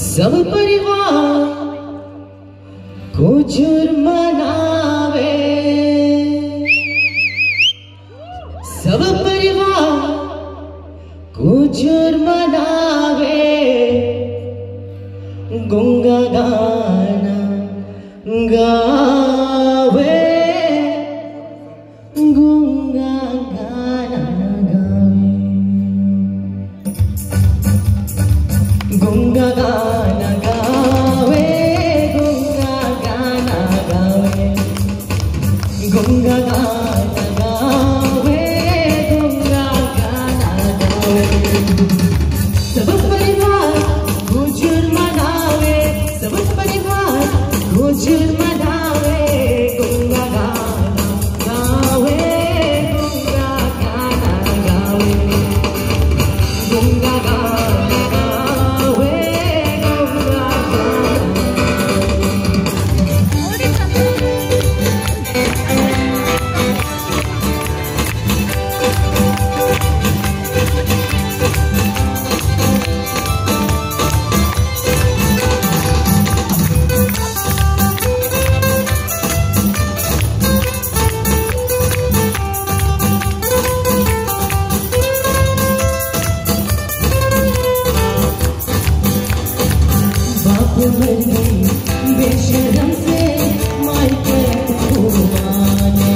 सब परिवार को जुर्मनावे सब परिवार को जुर्मनावे गुंगा गाना गावे गुंगा गाना गावे गुंगा गाना गावे गुंगा गाना गावे गुंगा गाना गावे गुंगा गाना गावे सब परिवार गुजर मनावे सब परिवार गुजर मनावे गुंगा गाना गावे गुंगा गाना गावे गुंगा गाना गावे गुंगा गाना बाप मर गई बेशरम से मायके घुमाने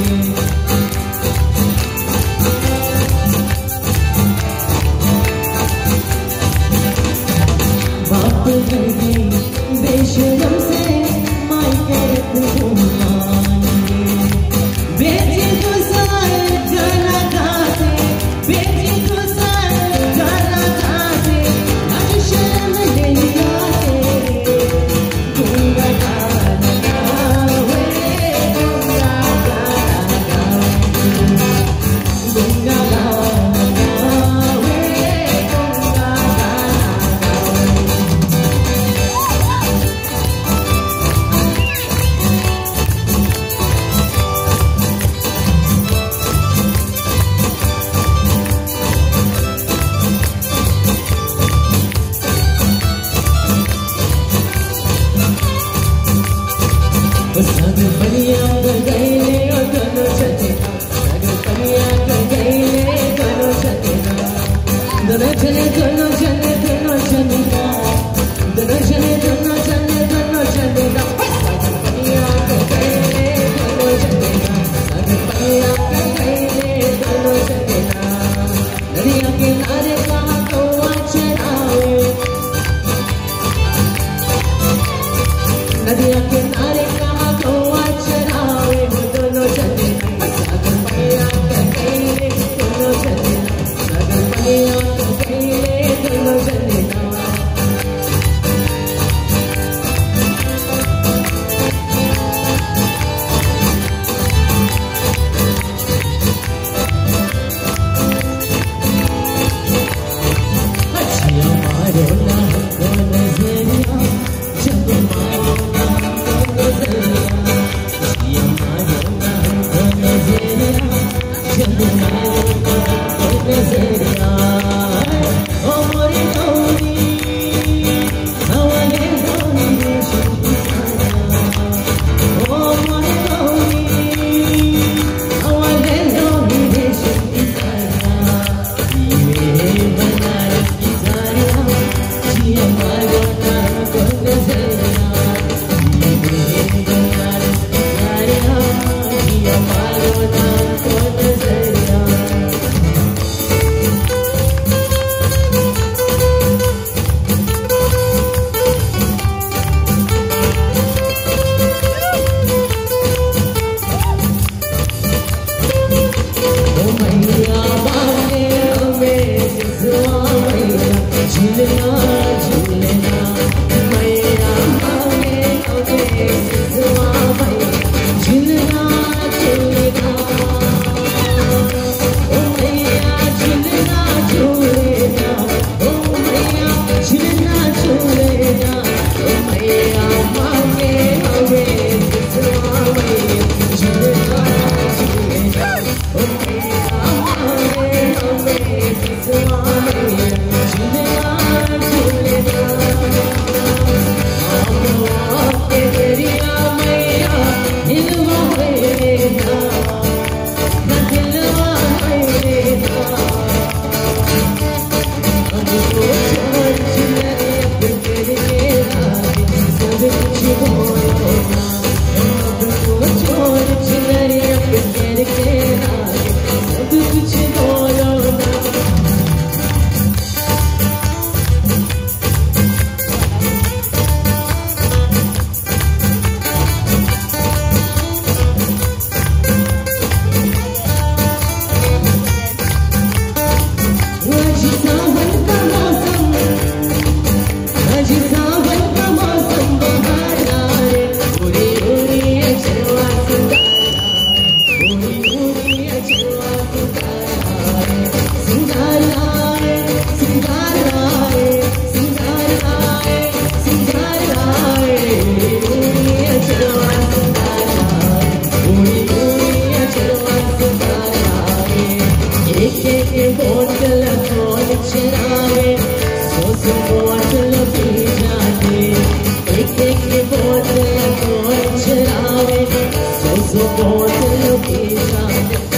बाप मर गई बेशरम से मायके घुमाने बेटी को सार गाना गाते बेटी को सार गाना गाते आज शर्म नहीं आते गुंगा गाना गावे गुंगा गाना गावे गुंगा गाना गावे गुंगा गाना गावे सग बलिया कर गए और दोनों चचेना सग बलिया कर गए दोनों चचेना दोनों चले दोनों चले दोनों चलेगा दोनों चले दोनों चले दोनों चलेगा सग बलिया कर गए दोनों चलेगा सग बलिया कर गए दोनों चलेगा नदिया किनारे कहाँ तो चरावे नदिया किनारे कहाँ तो चरावे से बहुत लोकेशन